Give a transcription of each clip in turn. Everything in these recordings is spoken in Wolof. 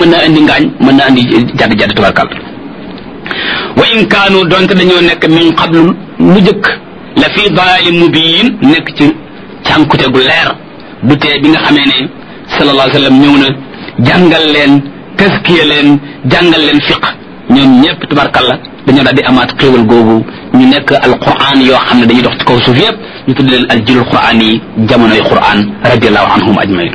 mën na andi ngaañ mën na andi jadd jadd tubarkal wa in kaanu donte dañoo nekk min qablu lu jëkk la fi dalaalin mubiin nekk ci cànkute gu leer du tee bi nga xamee ne sallallahu alayhi wa sallam ñëw na jàngal leen taskiya leen jàngal leen fiq ñoom ñëpp tubarkalla dañoo daal di amaat xéewal googu ñu nekk alquran yoo xam ne dañuy dox ci kaw suuf yëpp ñu tudd leen aljilul quran yi jamonoy quran radiallahu anhum ajmain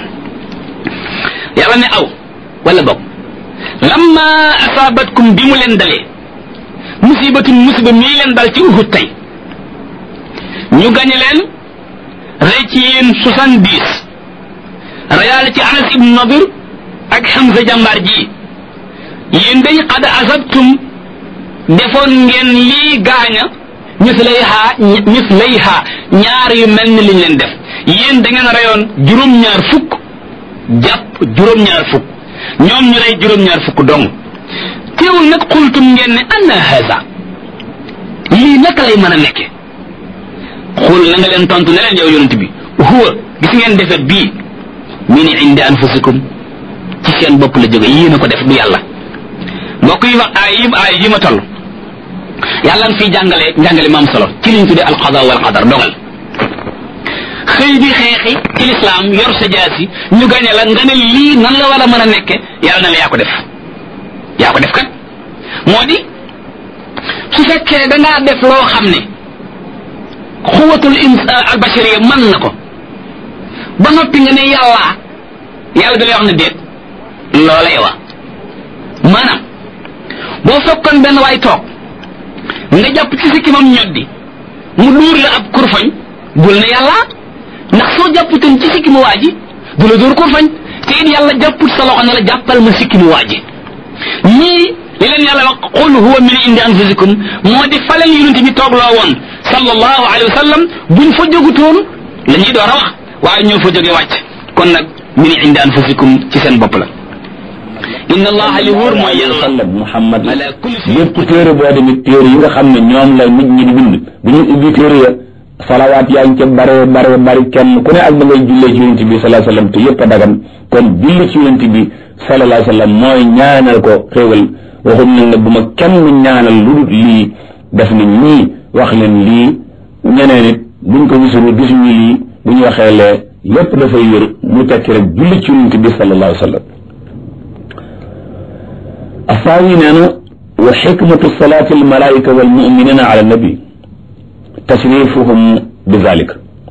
yàlla ne aw wala bokk lamma asaabatkum bi mu leen dalee musibatun musiba mii leen dal ci uhud tey ñu gañe leen rey ci yéen soixante-dix reyaale ci anas ibnu nadir ak Hamza jàmbaar ji yéen day xad asabtum defoon ngeen lii gaaña mislayha mislayha ñaar yu mel ni liñ leen def yéen da ngeen reyoon juróom-ñaar fukk jàpp juróom-ñaar fukk ñoom ñu rey juróom-ñaar fukk dong teewul nag xultum ngeen ne anna haza lii naka lay mën a nekke xul la nga leen tontu ne leen yow yonent bi huwa gis ngeen defet bii min indi anfusikum ci seen bopp la jóge yéen a ko def du yàlla mbokk yi wax ay yi ay yi ma toll yàlla nga fiy jàngale njàngale maam solo ci liñ tuddee alqada wal qadar dogal xëy di xeexi ci lislaam yor sa jaasi ñu gañe la nga ne lii nan la war a mën a nekke yàlla na la yaa ko def yaa ko def kat moo di su fekkee dangaa def loo xam ne xuwatul ins albashariya mën na ko ba noppi nga ne yàlla yàlla da lay wax ne déet loolay wa maanaam boo fekkoon benn waay toog nga jàpp ci sikkimam ñoddi mu duur la ab kurfañ bul ne yàlla ndax soo jàpputoon ci sikkimu waa ji du la dóor kurfañ te it yàlla jàpput sa loxo ne la jàppal ma sikkimu waa ji ñii li leen yàlla wax qul huwa min indi anfusikum moo di fa leen yonent bi toog loo woon sallallahu alayhi wa sallam buñ fa jógutoon la ñuy door a wax waaye ñoo fa jóge wàcc kon nag min indi anfusikum ci seen bopp la inna allaha li wóor mooy yàlla sallam muhammad ala kulli shay'in lépp téere boo demee téere yi nga xam ne ñoom la nit ñi di bind bi ñu ubbi téere ya salawaat yaa ngi ca bare bare bari kenn ku ne ak da ngay jullee ci yonent bi sallallahu alayhi wasallam te yëpp a dagan kon julli ci yonent bi sallallahu alayhi wasallam mooy ñaanal ko xéewal waxum nag ne bu ma kenn ñaanal lu dul lii def na ñii wax leen lii ñeneen it buñ ko gisul gisuñu lii bu ñu waxee lee lépp dafay wér mu tekki rek julli ci yonent bi sallallahu alayhi wasallam الثاني نانا وحكمة صلاة الملائكة والمؤمنين على النبي تشريفهم بذلك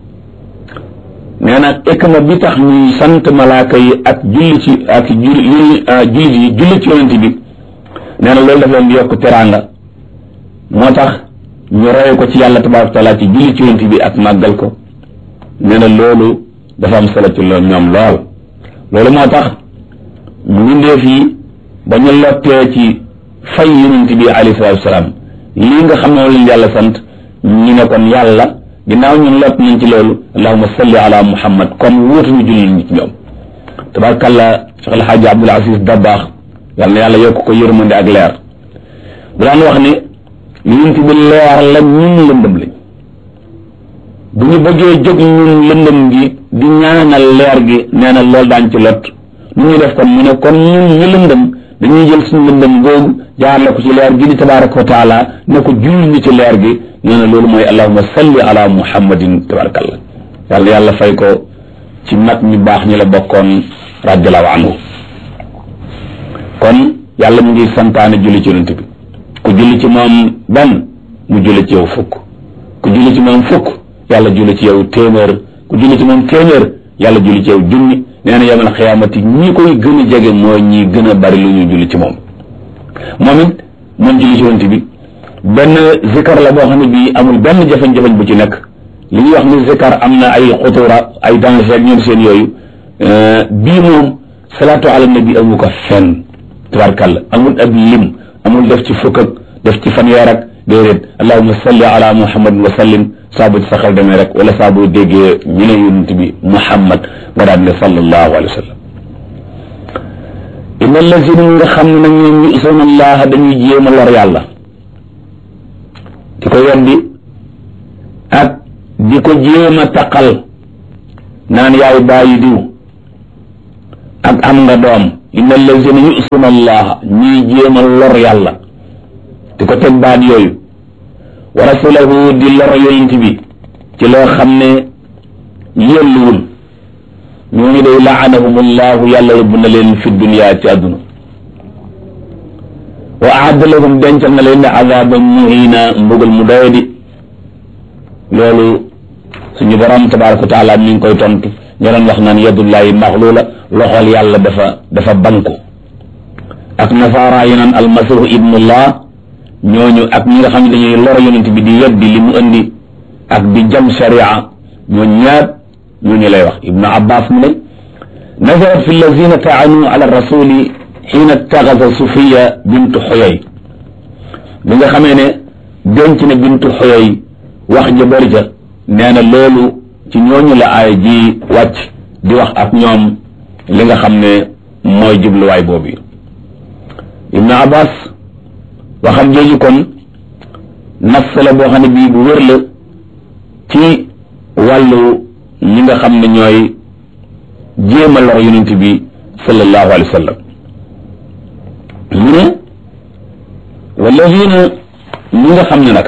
نانا حكمة بتاخ ني سانت ملائكة اك جولي اك جولي جولي ci yonent bi neena loolu daf leen di yokk teranga moo tax ñu roye ko ci yàlla tabaraka taala ci julli ci yonent bi ak màggal ko neena loolu dafa am solo ci loolu ñoom lool loolu moo tax mbindeef yi ba ñu lottee ci fay yonent bi alayhi salaatu wasalaam lii nga xam ne moom lañ yàlla sant ñu ne kon yàlla ginnaaw ñun lott nañ ci loolu allahuma salli ala muhammad kon wóotuñu julli ñi ci ñoom tabarkalla cheikh alhaaji abdul aziz dabbaax yàlla na yàlla yokk ko yërmande ak leer bu daan wax ne yonent bi leer la ñun lëndëm lañ bu ñu bëggee jóg ñun lëndëm gi di ñaanal leer gi nee na loolu daañ ci lott nu ñuy def kon mu ne kon ñun ñu lëndëm dañuy jël suñu lëndëm googu jaar la ko ci leer gi di tabaraka wa taala ne ko julli ni ci leer gi nee na loolu mooy allahuma salli ala muhammadin tabarakallah yàlla yàlla fay ko ci mag ñu baax ñi la bokkoon radiallahu anhu kon yàlla mu ngi santaane julli ci yonent bi ku julli ci moom benn mu julli ci yow fukk ku julli ci moom fukk yàlla julli ci yow téeméer ku julli ci moom téeméer yàlla julli ci yow junni nee na yawmal xiyaamati ñi koy gën a jege mooy ñi gën a bari lu ñuy julli ci moom moom it moom julli ci yonent bi benn zikar la boo xam ne bii amul benn jafe-jafe bu ci nekk li ñuy wax ni zikar am na ay xutura ay danger ak ñoom seen yooyu bii moom salaatu ala nabi amu ko fenn tabarkàlla amul ab lim amul def ci fukk ak def ci fanweer ak déedéet allahuma salli ala muhammad wa sallim saa bu ci sa xel demee rek wala saa boo déggee ñu ne yonent bi muhammad nga daan ne sallallahu alayhi wa sallam inna allazina nga xam ne nag ñoom yu'suna allaha dañuy jéem a lor yàlla di ko weddi ak di ko jéem a taqal naan yaay bàyyi diw ak am nga doom inna allazina yusuna allaha ñuy jéem a lor yàlla di ko teg baat yooyu wa rasulahu di lor yonent bi ci loo xam ne yelluwul ñooñu day laanahum allahu yàlla rëbb na leen fi dunia ci àdduna wa aadda lahum dencal na leen ne azaban muhina mbugal mu doyadi loolu suñu borom tabaraka wa taala mi ngi koy tontu ñu doon wax naan yadullahi maxluula loxol yàlla dafa dafa banku ak nasaara yi naan almasihu ibnullah ñooñu ak ñi nga xam ne dañuy lor yonent bi di weddi li mu indi ak di jam sharia ñooñu ñaar ñooñu lay wax ibnu abbas mu ne nazarat fi allazina taanu ala rasuli xiina taxasa sufiya bintu xoyoy bi nga xamee ne denc na bintu xoyoy wax ja bëri ja nee na loolu ci ñooñu la aay ji wàcc di wax ak ñoom li nga xam ne mooy jubluwaay boobu ibnu abbas waxam jooju kon nas la boo xam ne bii bu wér la ci wàllu ñi nga xam ne ñooy jéem a lor yonent bi sallallahu alayhi wa sallam mu ne walladina ñi nga xam ne nag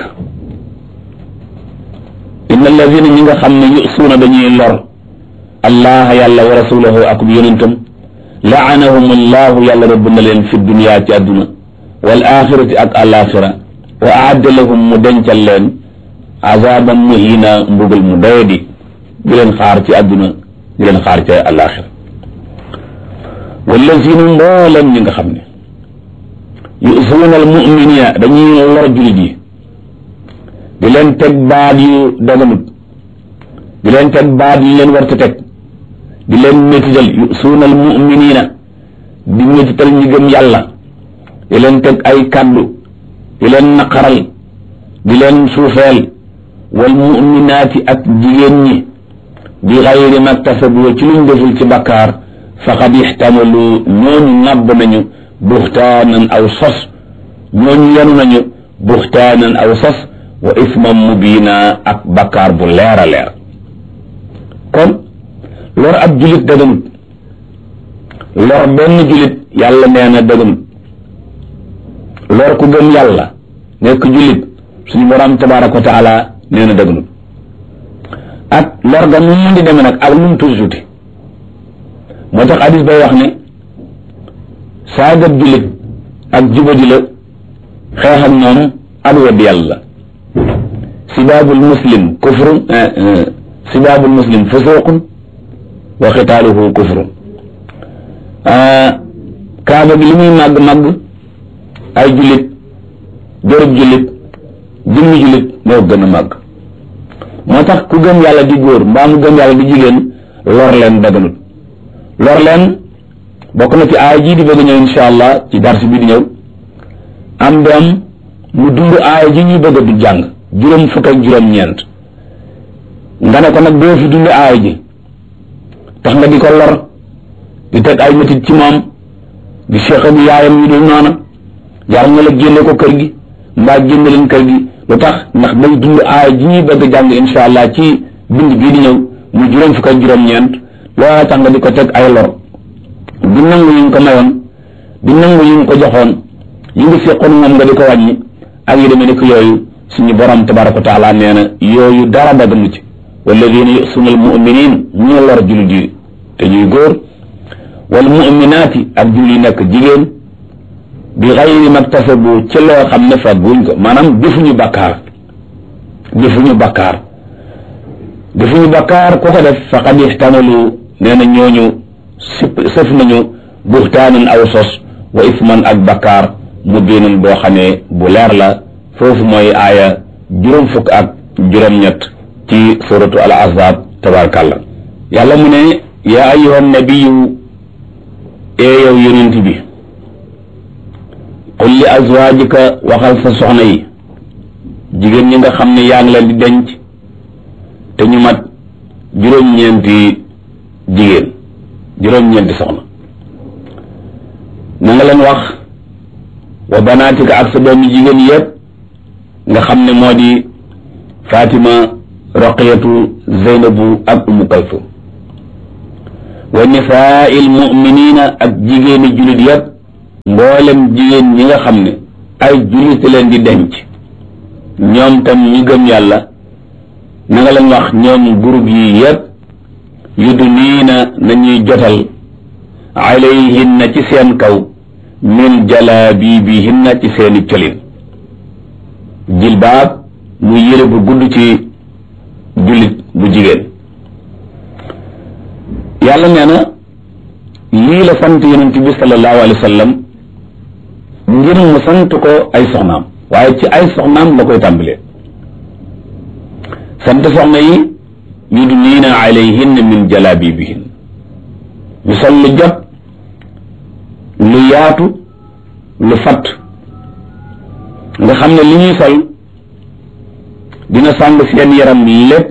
inna alladina ñi nga xam ne yusuuna dañuy lor allah yàlla wa rasulahu ak yonentam laanahum allahu yàlla rëbb na leen fi dunia ci àdduna wal axirati ak alaxira wa aadda lahum mu dencal leen azaban muhina mbugal mu doyadi di leen xaar ci àdduna di leen xaar ci alaxira wallazina mboolam ñi nga xam ne yusuuna al muminina dañuy lor julit yi di leen teg baat yu daganut di leen teg baat yu leen war te teg di leen métital yusuuna al muminina di métital ñi gëm yàlla di leen teg ay kàddu di leen naqaral di leen suufeel wal muminaati ak jigéen ñi bi xayri maktasabu ci luñ deful ci bakkaar faqad ixtamalu ñooñu ŋàbb nañu buxtaanan aw sos ñooñu yenu nañu buxtaanan aw sos wa isman mubiina ak bakkaar bu leer a leer kon lor ab julit daganut lor benn julit yàlla nee na daganut lor ku gëm yàlla nekk julit suñu borom tabaraka wa taala nee na daganut ak lor ga nu mu di demee nag ak nu mu tuuti tuuti moo tax hadis bay wax ne saagab jullit ak jubadi la xeex ak ñoom ak weddi yàlla sibaabul muslim kufrun sibaabul muslim fusuqun wa xitaaluhu kufrun kaaba gi li muy màgg màgg ay jullit jërëb jullit jëmmi jullit moo gën a màgg moo tax ku gëm yàlla di góor mbaa mu gëm yàlla di jigéen lor leen daganut lor leen bokk na ci aaya jii di bëgg ñëw insha allah ci darsi bi di ñëw am doom mu dund aaya ji ñuy bëgg du jàng juróom fukk ak juróom ñeent nga ne ko nag doo fi dund aaya ji tax nga di ko lor di teg ay métit ci moom di seq ak yaayam yu dul noona jar nga la génne ko kër gi mbaa génne leen kër gi lu tax ndax day dund aaya ji ñuy bëgg jàng insha allah ci bind bii di ñëw mu juróom fukk ak juróom ñeent loola tax nga di ko teg ay lor di nangu yi nga ko mayoon di nangu yi nga ko joxoon yi nga seqoon moom nga di ko wàññi ak yi demee ni ko yooyu suñu borom tabaraka wa taala nee na yooyu dara daganu ci walladina yusuna al muminin ñu lor jullit yi te ñuy góor wal muminaati ak julli nekk jigéen bi xayri maktasabu ci loo xam ne fagguñ ko maanaam defuñu bakkaar defuñu bakkaar defuñu bakkaar ku ko def faqad ixtamalu nee na ñooñu sip sëf nañu buxtaanan aw sos wa isman ak bakkaar mu biinan boo xamee bu leer la foofu mooy aaya juróom fukk ak juróom-ñett ci suratu al ahzab tabarakallah yàlla mu ne yaa ayuha nabiyu ee yow yonent bi qul li azwaajika waxal sa soxna yi jigéen ñi nga xam ne yaa ngi leen di denc te ñu mat juróom-ñeenti jigéen juróom-ñeenti soxna na nga leen wax wa banaatika ak sa doomi jigéen yépp nga xam ne moo di Fatima Roqiyatu Zeynabu ak Umu Kalsum wa nisaai almuminina ak jigéeni julit yépp mboolem jigéen ñi nga xam ne ay julit leen di denc ñoom tam ñi gëm yàlla na nga leen wax ñoom groupe yi yépp yudniina nañuy jotal alayhinna ci seen kaw min jalaabibihinna ci seeni colin jilbaab mu yére bu gudd ci jullit bu jigéen yàlla nee na lii la sant yonent bi sallallahu alayhi wa sallam ngir mu sant ko ay soxnaam waaye ci ay soxnaam la koy tàmbalee sant soxna yi yudniina alayhinna min jalaabibihin ñu sol lu jot lu yaatu lu fatt nga xam ne li ñuy sol dina sàng seen yaram lépp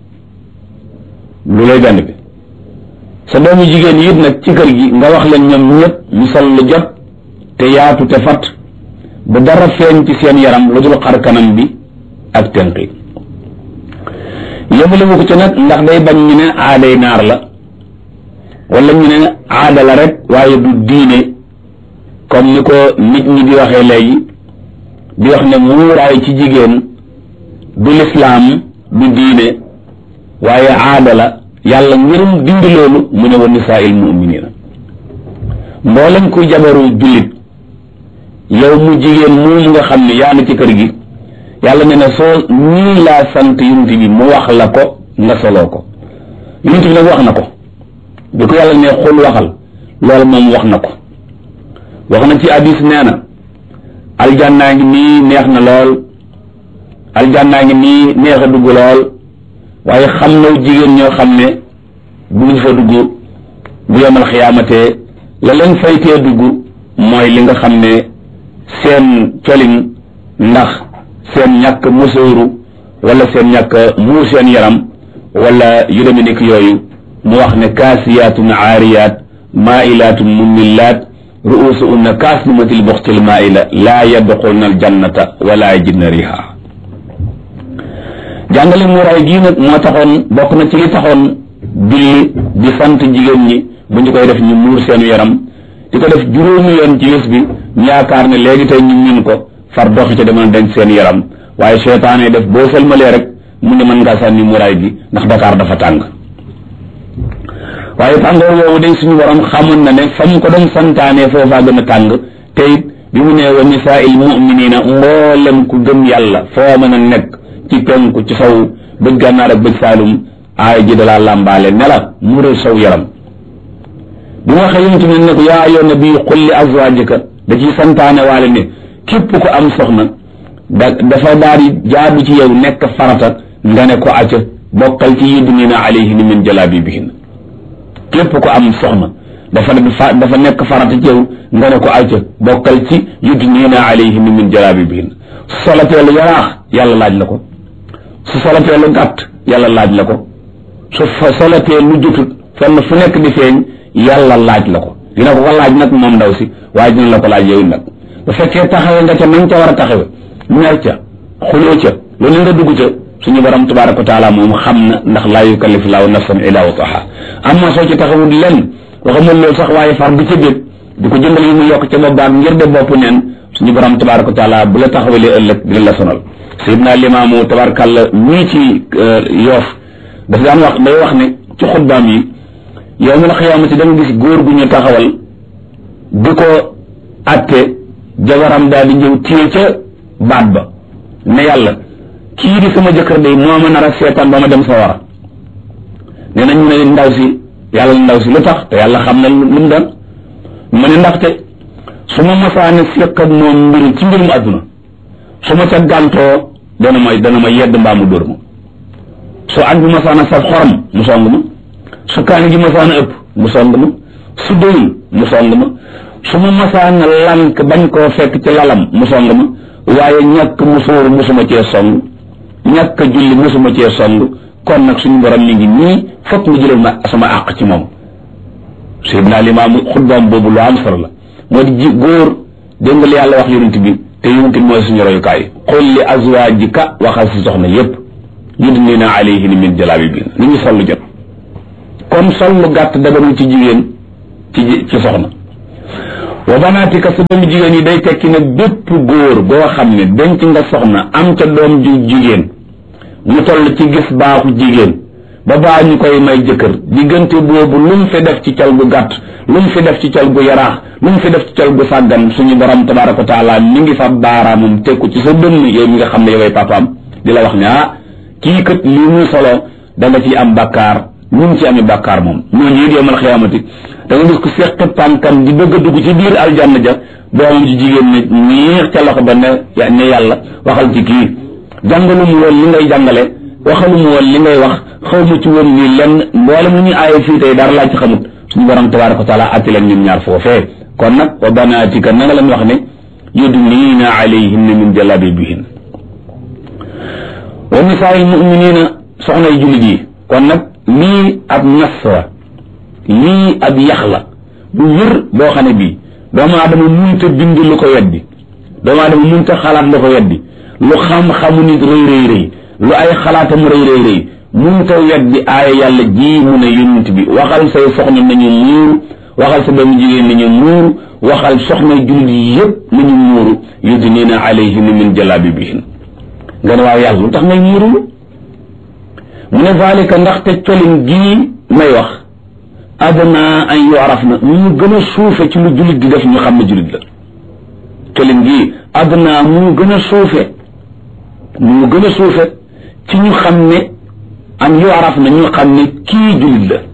lu lay benn bi sa doomu jigéen yi it nag ci kër gi nga wax leen ñoom ñëpp ñu sol lu jot te yaatu te fatt bu dara feeñ ci seen yaram lu dul xar kanam bi ak tenq yi yëmale ko ci nag ndax day bañ ñu ne aaday naar la wala ñu ne aada la rek waaye du diine comme ni ko nit ñi di waxee léegi di wax ne muuraay ci jigéen du lislaam du diine waaye aada la yàlla ngirum dindi loolu mu ne wa nisaa'il mu'minina mboolem kuy jabaru jullit yow mu jigéen moom nga xam ne yaa na ci kër gi yàlla ne na soo nii laa sant yonent bi mu wax la ko nga soloo ko yonent bi nag wax na ko bi ko yàlla ne xul waxal loolu moom wax na ko wax na ci hadis nee na aljannaa ngi nii neex na lool aljannaa ngi nii neex a dugg lool waaye xam na jigéen ñoo xam ne bu ñu fa dugg bu yemal xiyaamatee la leen faytee dugg mooy li nga xam ne seen colin ndax seen ñàkk musóoru wala seen ñàkk muur seen yaram wala yu deme nekk yooyu mu wax ne kaasiyaatun aariyaat maailaatun mummillaat ruusuunna kaasnimatil buxtil maaila laa yadxulna aljannata wala yajidna riha jàngale muuraay gii nag moo taxoon bokk na ci li taxoon julli di sant jigéen ñi bu ñu koy def ñu muur seen yaram di ko def juróomi yoon ci bés bi ñu yaakaar ne léegi tey ñu min ko far doxi ca demal denc seen yaram waaye seytaane def boo sëlmalee rek mu ne mën ngaa sànni muuraay gi ndax Dakar dafa tàng waaye tàngoor woowu day suñu borom xamoon na ne fa mu ko doon santaane foofaa gën a tàng te it bi mu nee wa nisaa'il mu'minina mboolem ku gëm yàlla foo mën a nekk ci penku ci saw bëj gànnaar ak bëj saalum aay ji dalaa làmbaale ne la mural saw yaram bi mu waxee yonent bi ne ko yaa ayyuhan nabi qul li azwaajika da ciy santaane waale ne képp ko am soxna da dafa daal di jaadu ci yow nekk farata nga ne ko acca bokkal ci yudnina alayhinna min jalaabibihinna képp ko am soxna dafa dafa nekk farata ci yow nga ne ko acca bokkal ci yudnina alayhinna min jalaabibihinna su solatee lu yaraax yàlla laaj la ko su solatee lu gàtt yàlla laaj la ko su solatee lu jutut fenn fu nekk di feeñ yàlla laaj la ko dina ko ko laaj nag moom ndaw si waaye dina la ko laaj yow nag bu fekkee taxawe nga ca nañ ca war a taxawe mer ca xuloo ca loolu nga dugg ca suñu borom tabaraka wa taala moom xam na ndax laa yukallifu laahu nafsan illa wusaha amma soo ci taxawul lenn waxamul loolu sax waaye far di ca bég di ko jëndal yi mu yokk ca boppam ngir de bopp neen suñu borom tabaraka wa taala bu la taxawalee ëllëg dina la sonal sayidna limaamu tabarakàlla ñii ci yoof dafa daan wax day wax ne ci xutbaam yi yow mi la xiyaamati da nga gis góor gu ñu taxawal di ko atte jabaram daal di ñëw téye ca baat ba ne yàlla kii di sama jëkkër day moo ma nar a seetaan ba ma dem sa wara nee na ñu ne ndaw si yàlla ndaw si lu tax te yàlla xam na lu mu doon mu ne ndaxte su ma masaane seq ak moom mbiru ci mbirum àdduna su ma ca gàntoo dana ma dana ma yedd mbaa mu dóor ma su añ bi masaana saf xorom mu song ma su kaani gi masaana ëpp mu song ma su doyul mu song ma su ma masaana lank bañ koo fekk ci lalam mu song ma waaye ñàkk musóoru musuma cee song ñàkk julli musuma cee song kon nag suñu borom mi ngi nii fokk nga jëlal ma sama àq ci moom Seydina Limaamu xutbaam boobu lu am solo la moo di ji góor dégg nga li yàlla wax yonent bi te yonent bi mooy suñu royukaay qul li azwaajika waxal si soxna yépp yudnina alayhinna min jalaabibihinna ni ñu sollu jot kon kon sol lu gàtt daganul ci jigéen ci ci soxna wa banaatika sa doomu jigéen yi day tekki ne bépp góor goo xam ne denc nga soxna am ca doom ju jigéen mu toll ci gis baaxu jigéen ba baa ñu koy may jëkkër diggante boobu lu mu fi def ci cal gu gàtt lu mu fi def ci cal gu yaraax lu mu fi def ci cal gu sàggan suñu borom tabaraka wa taala mi ngi fa baaraamam tekku ci sa dënn yow mi nga xam ne yoway papaam di la wax ne ah kii kat lii muy solo da nga ciy am bàkkaar ñu ngi ci amee bàkkaar moom ñooñu it yowmal xiyaamati da nga gis ko seq pànkam di bëgg a dugg ci biir aljanna ja doomam ji jigéen ne ñiix ca loxo ba ne ne yàlla waxal ci kii jàngalu mu woon li ngay jàngale waxalu mu woon li ngay wax xaw ma ci woon nii lenn mboolem lu ñuy aaye fii tey dara laa ci xamut suñu borom tabaraka wa taala atti leen ñun ñaar foofee kon nag wa banaatika na nga leen wax ne yudniina alayhinna min jalabibihin wa nisaa'il mu'minina soxna yu jullit yi kon nag lii ab nas la lii ab yax la bu wér boo xam ne bii doomu aadama munta bind lu ko weddi doomu aadama munta xalaat lu ko weddi lu xam-xamu nit rëy rëy rëy lu ay xalaatam rëy rëy rëy munta weddi aaya yàlla ji mu ne yonent bi waxal say soxna nañu muuru waxal sa doomu jigéen nañu muuru waxal soxna jullit yi yépp nañu muuru yudnina alayhinna min jalabibihin nga ne waaw yàlla lu tax ngay muuru mu ne zalika ndaxte colin gii may wax adna an yu'raf na mu gën a suufe ci lu jullit di def ñu xam ne jullit la colin gii adna mu gën a suufe mu gën a suufe ci ñu xam ne an yu'raf na ñu xam ne kii jullit la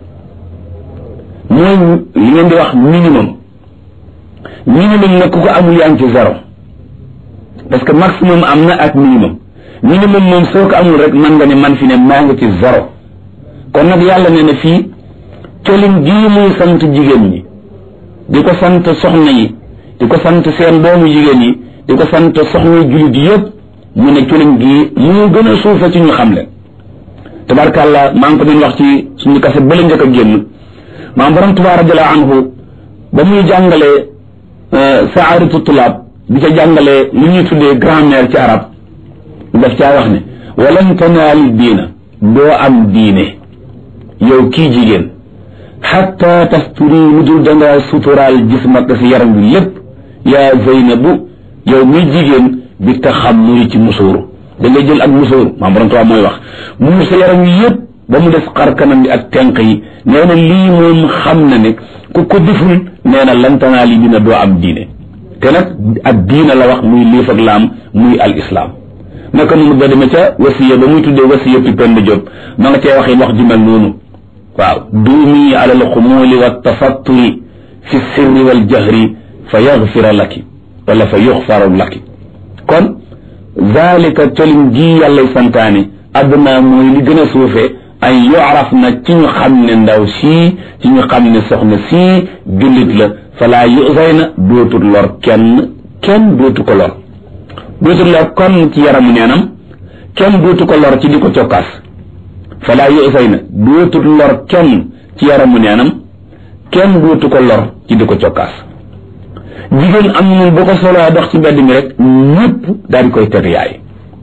mooy li ngeen di wax minimum minimum nag ku ko amul yaa ngi ci zéro parce que maximum am na ak minimum minimum moom soo ko amul rek man nga ne man fi ne maa ngi ci zéro kon nag yàlla ne na fii colin gii muy sant jigéen ñi di ko sant soxna yi di ko sant seen doomu jigéen yi di ko sant soxna jullit yëpp mu ne colin gii mu gën a suufe ci ñu xam leen tabarkàlla maa ngi ko doon wax ci suñu kase bële njëkk a génn maam borom Tuubaa radiyallaahu anhu ba muy jàngalee saaratu tulaab di ca jàngalee lu ñuy tuddee grammaire ci arab daf caa wax ne walan tanaali diina doo am diine yow kii jigéen xatta tasturi lu dul dangaa suturaal jismak si yaram bi lépp yaa zeynabu yow muy jigéen bi taxammuri ci musóoru da ngay jël ak musóoru maam borom Tuubaa mooy wax muur sa yaram wi yépp ba mu def xar kanam bi ak tenq yi nee na lii moom xam na ne ku ko deful nee na lan tanaali dina doo am diine te nag ak diina la wax muy liif ak laam muy al islam naka noonu ba demee ca wasiya ba muy tuddee wasiya pi pend Jóob ma nga cee wax yi wax ju mel noonu waaw duumi ala alxumuuli wa tafatturi fi sirri wal jahri fa yaxfira laki wala fa yuxfaru laki kon zalika colin ji yàllay santaane adduna mooy li gën a suufee ay yu'raf na ci ñu xam ne ndaw sii ci ñu xam ne soxna sii jullit la falaa yusay na dootul lor kenn kenn dootu ko lor dootul lor kon ci yaramu neenam kenn dootu ko lor ci di ko cokkaas falaa yusay na dootul lor kenn ci yaramu neenam kenn dootu ko lor ci di ko cokkaas jigéen am ñun bu ko soloo dox ci mbedd mi rek ñëpp daal di koy teg yaay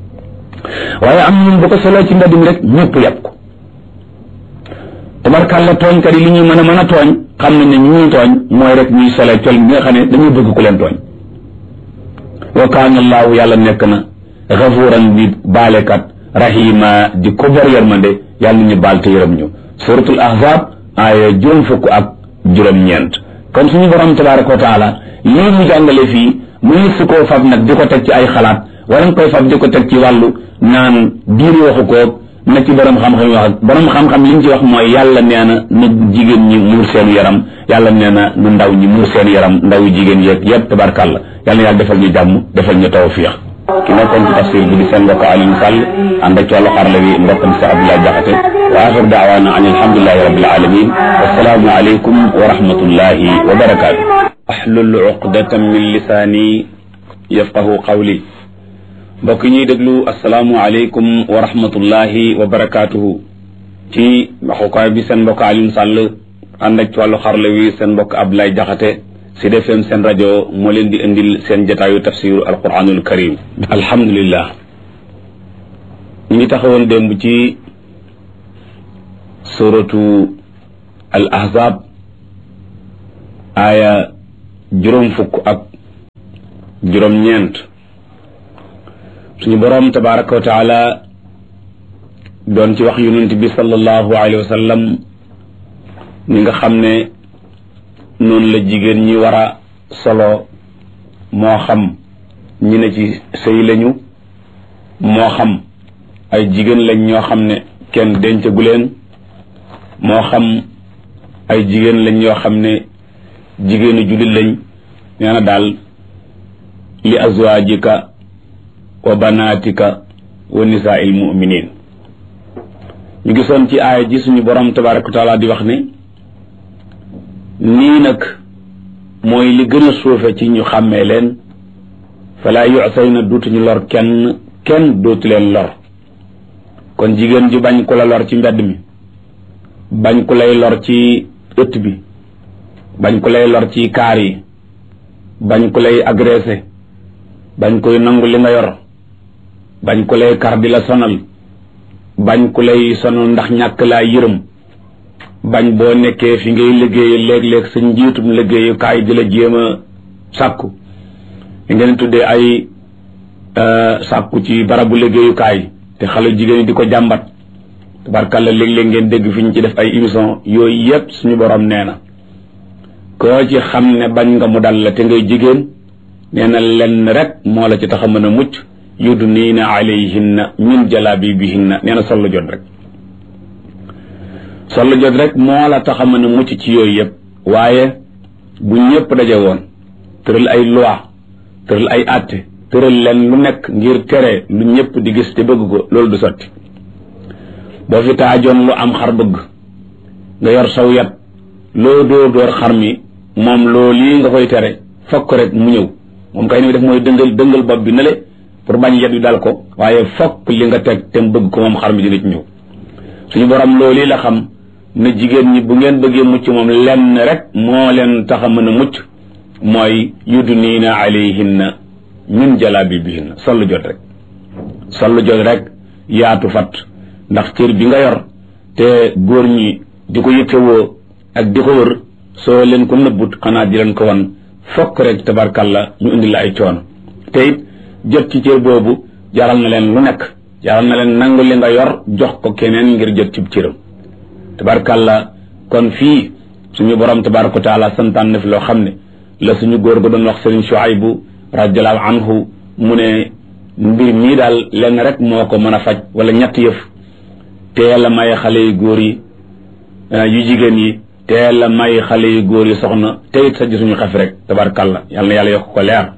waaye am ñun bu ko soloo ci mbedd mi rek ñëpp yàpp ko tabarkàlla tooñkat yi li ñuy mën a mën a tooñ xam nañ ne ñu ñuy tooñ mooy rek ñuy solee col bi nga xam ne dañuy bëgg ku leen tooñ wa kaana allaahu yàlla nekk na gafuuran bi baalekat rahima di ko bor yërmande yàlla ñu baal te yërëm ñu suratul ahzab aaya juróom fukk ak juróom-ñeent kon suñu borom tabaraka wa taala lii mu jàngale fii muy su koo fab nag di ko teg ci ay xalaat wala nga koy fab di ko teg ci wàllu naan diine waxu koog na ci borom xam-xam yi wax ak borom xam-xam li ñu ci wax mooy yàlla nee na na jigéen ñi muur seen yaram yàlla nee na nu ndaw ñi muur seen yaram ndaw jigéen yeeg yëpp tabarkàlla yàlla yàlla defal ñu jàmm defal ñu tawfiix ki nekkoon ci tafsir bi di seen mbokk Alioune Sall ànd ak ci wàllu xarala wi mbokkam si Abdoulaye Jaxate wa axir daawaana an alhamdulilahi rabbil alamin wassalaamu aleykum wa rahmatullahi wa barakaatu ahlul uqdatan min lisaani yafqahu qawli mbokk ñuy déglu asalaamualeykum wa rahmatullahi wa barakaatuhu ci waxukaay bi seen mbokk Alioune Sall ànd ak ci wàllu xarala wi seen mbokk Abdoulaye Jaxate Sud FM seen rajo moo leen di indil seen jataayu tafsiru alquranul karim alhamdulillah ñu ngi taxawoon démb ci suratu al ahzab aaya juróom fukk ak juróom ñeent suñu boroom tabaraka wa taala doon ci wax yonent bi sallallahu alayhi wa sallam ni nga xam ne noonu la jigéen ñi war a solo moo xam ñi ne ci sëy lañu moo xam ay jigéen lañ ñoo xam ne kenn dencagu leen moo xam ay jigéen lañ ñoo xam ne jigéenu jullit lañ nee na daal li azwaajika wa banaatika wa nisaa'il mu'minin ñu gisoon ci aaya ji suñu borom tabaraka wa taala di wax ne nii nag mooy li gën a suufe ci ñu xàmmee leen falaa yu'sayna duutuñu lor kenn kenn dootu leen lor kon jigéen ju bañ ku la lor ci mbedd mi bañ ku lay lor ci ëtt bi bañ ku lay lor ci kaar yi bañ ku lay agressé bañ koy nangu li nga yor bañ ku lay kar di la sonal bañ ku lay sonal ndax ñàkk laa yërëm bañ boo nekkee fi ngay liggéey léeg-léeg sa njiitum liggéeyukaay di la jéem a sàkku li ngeen tuddee ay sàkku ci barabu liggéeyukaay te xale jigéen ñi di ko jàmbat tabarkàlla léeg-léeg ngeen dégg fi ñu ci def ay émission yooyu yépp suñu borom nee na koo ci xam ne bañ nga mu dal la te ngay jigéen nee na lenn rek moo la ci tax a mën a mucc yudniina alayhinna min jalaabibihinna nee na sollu jot rek sollu jot rek moo la tax a mën a mucc ci yooyu yépp waaye bu ñëpp daje woon tëral ay loi tëral ay àtte tëral leen lu nekk ngir tere lu ñëpp di gis te bëgg ko loolu du sotti boo fi taajoon lu am xar bëgg nga yor saw yat loo dóor dóor xar mi moom loo lii nga koy tere fokk rek mu ñëw moom kay ni muy def mooy dëngal dëngal bopp bi nale pour bañ yet wi dal ko waaye fokk li nga teg te mu bëgg ko moom xar mi dina ci ñëw suñu borom loolu la xam ne jigéen ñi bu ngeen bëggee mucc moom lenn rek moo leen tax a mën a mucc mooy yudniina alayhinna min jalaabibihinna sollu jot rek sollu jot rek yaatu fat ndax cër bi nga yor te góor ñi di ko yëkkewoo ak di ko wër soo leen ko nëbbut xanaa di leen ko wan fokk rek tabarkalla ñu indi la ay coono te it jot ci cër boobu jaral na leen lu nekk jaral na leen nangu li nga yor jox ko keneen ngir jot ci cëram tabarkalla kon fii suñu borom tabaraka wa taala santaan na fi loo xam ne la suñu góor ga doon wax sëriñ Shuaybu radiallahu anhu mu ne mbir mii daal lenn rek moo ko mën a faj wala ñett yëf teel a may xale yu góor yi yu jigéen yi teel a may xale yu góor yi soxna te it sa suñu xef rek tabarkalla yàlla na yàlla yokk ko leer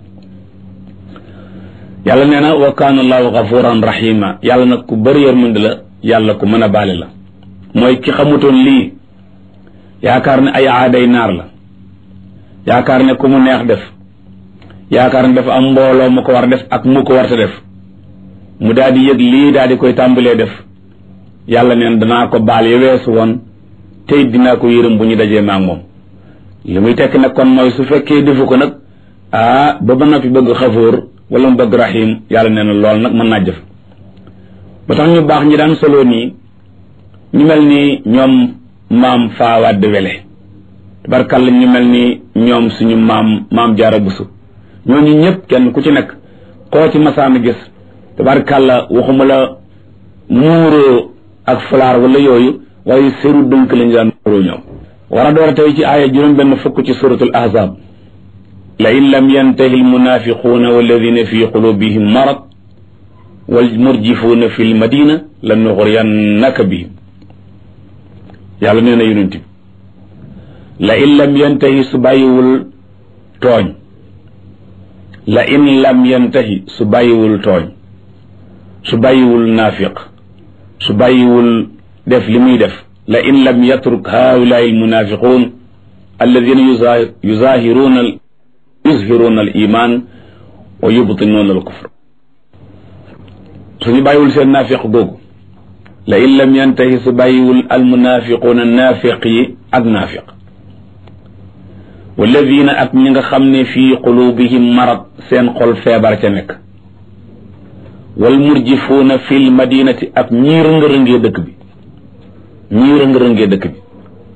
yàlla nee na wa kaana allahu gafuran rahima yàlla nag ku bëri yërmande la yàlla ku mën a baale la mooy ki xamutoon lii yaakaar ne ay aaday naar la yaakaar ne ku mu neex def yaakaar ne dafa am mbooloo mu ko war def ak mu ko warta def mu daal di yëg lii daal di koy tàmbalee def yàlla neen danaa ko baal ya weesu woon tey dinaa ko yërëm bu ñu dajee maak moom li muy tekk nag kon mooy su fekkee defu ko nag ah ba ba noppi bëgg xafoor wala mu bëgg rahim yàlla nee na lool nag mën naa jëf ba tax ñu baax ñi daan solo nii ñu mel ni ñoom maam faawadd wele tabarkàlla ñu mel ni ñoom suñu maam maam jaara busu ñooñu ñëpp kenn ku ci nekk koo ci masaana gis tabarkàlla waxuma la muuroo ak fulaar wala yooyu waaye seru dënk lañu daan muuroo ñoom war a door a tey ci aaya juróom benn fukk ci suratul ahzab la in lam yantahi almunafiquuna walladina fi qulubihim marad walmurjifuuna fi lmadina la nuxriyannaka bihim yàlla nee na yonent bi la in lam yantahi su bàyyiwul tooñ la in lam yantahi su bàyyiwul tooñ su bàyyiwul naafiq su bàyyiwul def li muy def la in lam yatruk haulaai almunafiqun alladina yuzahiruuna yuzhiruuna al iman wa yubtinuuna al kufr suñu bàyyiwul seen naafiq googu la in lam yantahi su bàyyiwul almunafiquuna naafiq yi ak naafiq walladina ak ñi nga xam ne fii qulubihim marad seen xol feebar ca nekk wal murjifuuna fil madinati ak ñii rëng-rëngee dëkk bi ñii rëng-rëngee dëkk bi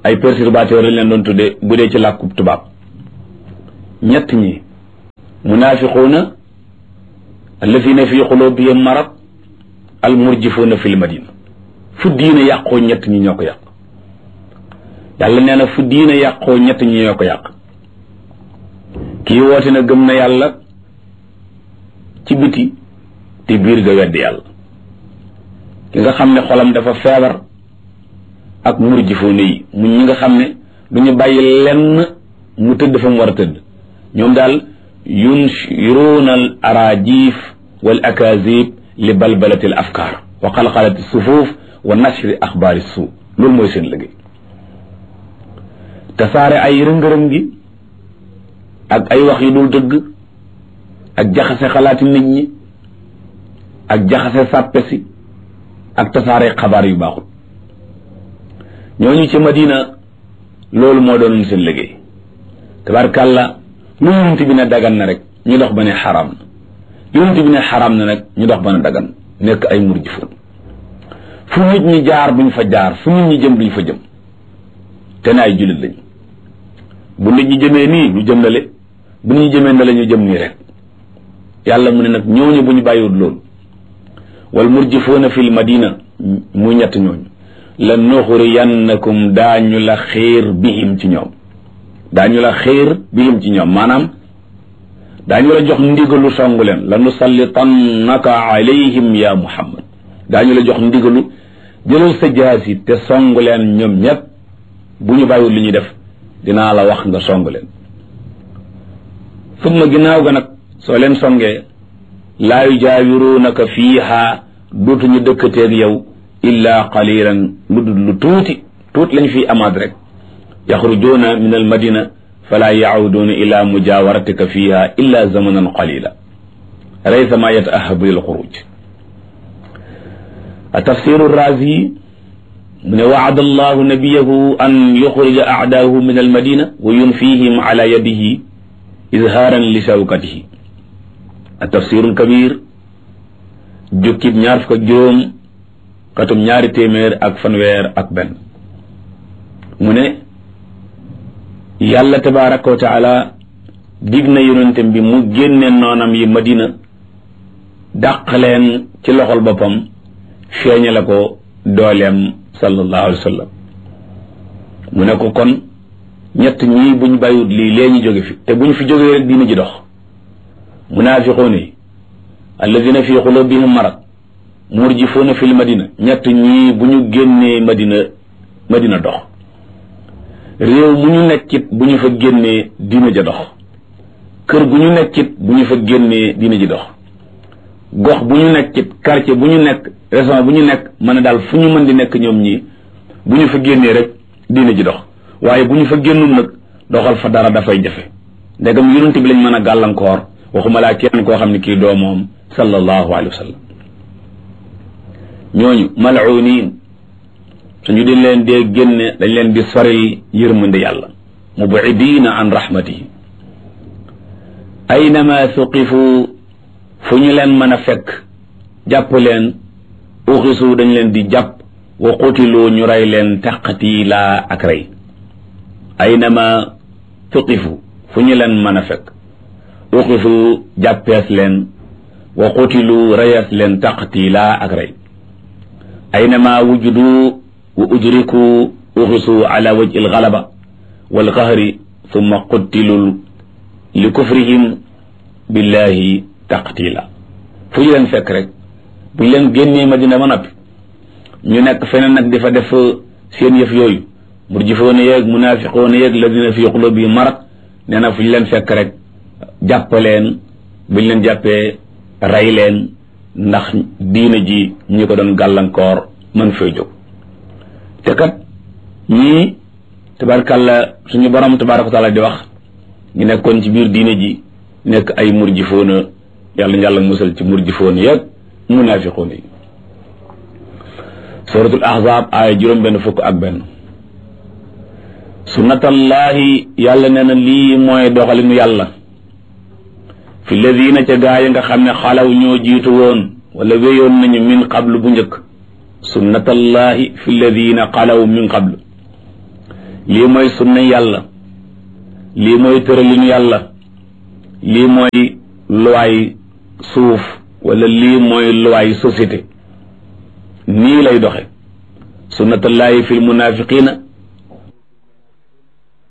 ay perturbateurs lañ leen doon tudde bu dee ci làkkub tubaab ñett ñi munaafiquuna allazina fi qulubihim marad al murjifuuna fil madina fu diine yàqoo ñett ñi ñoo ko yàq yàlla nee na fu diine yàqoo ñett ñi ñoo ko yàq kii woote na gëm na yàlla ci biti te biir ga weddi yàlla ki nga xam ne xolam dafa feebar ak murjifuuna yi mu ñi nga xam ne du ñu bàyyi lenn mu tëdd fa mu war a tëdd ñoom daal yunshiruuna al arajif wal akazib li balbalati al afkaar wa xalxalati sufuuf wa nashri axbaari suu loolu mooy seen liggéey tasaare ay rëng-rëng gi ak ay wax yu dul dëgg ak jaxase xalaati nit ñi ak jaxase sàppe si ak tasaare xabaar yu baaxul ñooñu ci madina loolu moo doon seen liggéey tabarkàlla lu yonent bi ne dagan na rek ñu dox ba ne xaraam na yonent bi ne xaraam na nag ñu dox ba ne dagan nekk ay murjifoon fu nit ñi jaar buñ fa jaar fu nit ñi jëm duñ fa jëm te ne ay jullit lañ bu nit ñi jëmee nii ñu jëm nale bu nit ñi jëmee nale ñu jëm nii rek yàlla mu ne nag ñooñu bu ñu bàyyiwut loolu wal murjifoona fil madina mu ñett ñooñu la nuxuriyannakum daañu la xiir bihim ci ñoom daañu la xiir bihim ci ñoom maanaam daañu la jox ndigalu songu leen la nusallitannaka alayhim ya muhammad daañu la jox ndigalu jëlal sa jaasi te songu leen ñoom ñépp bu ñu bàyyiwul li ñuy def dinaa la wax nga song leen summa ginnaaw ga nag soo leen songee laa yujaawiruunaka fiiha dootuñu dëkkateeg yow illa qalilan lu dul lu tuuti tuuti lañ fiy amaat rek yaxrujuuna min al madina fala yacuduuna ila mujawaratika fiha illa zamanan qalila laysa ma yataahabu lil xuruj a tafsiru razi mu ne waada allahu nabiyahu an yuxrija acdaahu min almadina wa yunfihim ala yadihi izhaaran li shawkatihi a tafsiru lkabir jukkib ñaar fukk ak juróom katum ñaari téeméer ak fanweer ak benn mu ne yàlla tabaraka wa taala dig na yonentem bi mu génne noonam yi madina dàq leen ci loxol boppam feeñale ko dooleem sallallahu alayhi wa sallam mu ne ko kon ñett ñii buñ bàyyiwut lii lee ñu jóge fi te buñ fi jógee rek diina ji dox munaafiquun yi alladina fi qulubihim marad murjifuuna fil madina ñett ñii bu ñu génnee madina madina dox réew mu ñu nekkit bu ñu fa génnee diina ja dox kër gu ñu nekkit bu ñu fa génnee diina ji dox gox bu ñu nekkit quartier bu ñu nekk région bu ñu nekk mën a daal fu ñu mën di nekk ñoom ñii bu ñu fa génnee rek diina ji dox waaye bu ñu fa génnul nag doxal fa dara dafay jafe ndegam yonent bi lañ mën a gàllankoor waxuma laa kenn koo xam ne kii doo moom sallallahu alayhi wa sallam ñooñu mal'uniin suñu di leen dee génne dañ leen di soril yërmande yàlla mubidiina an rahmatihi aynama suqifu fu ñu leen mën a fekk jàpp leen uxisu dañ leen di jàpp wa qutilu ñu rey leen taqtiila ak rey aynama suqifu fu ñu leen mën a fekk uxisu jàppees leen wa qutilu reyees leen taqtiila ak rey aynama wujudu wa udriku uxisu ala wajhi algalaba walqahri thumma quttilu li kufrihim billahi taqtila fu ñu leen fekk rek bu ñu leen génnee madina ba noppi ñu nekk feneen nag dafa def seen yëf yooyu murjifoona yeeg munaafiqoona yeeg ladina fi qulubihim marad nee na fu ñu leen fekk rek jàpp leen bu ñu leen jàppee rey leen ndax diina ji ñi ko doon gàllankoor mën fay jóg te kat ñii tabarkàlla suñu borom tabaraka wa taala di wax ñu nekkoon ci biir diine ji nekk ay murjifoona yàlla ñu yàlla musal ci murjifoona yeeg munaafiqoona yi suratul ahzab aaya juróom benn fukk ak benn sunnatallahi yàlla nee na lii mooy doxalinu yàlla fi ladina ca gaa yi nga xam ne xalaw ñoo jiitu woon wala wéyoon nañu min qablu bu njëkk sunnatallahi fi ladina xalaw min qablu lii mooy sunna yàlla lii mooy tëralinu yàlla lii mooy luwaay suuf wala lii mooy luwaay société nii lay doxe sunnatullahi fi lmunafiqina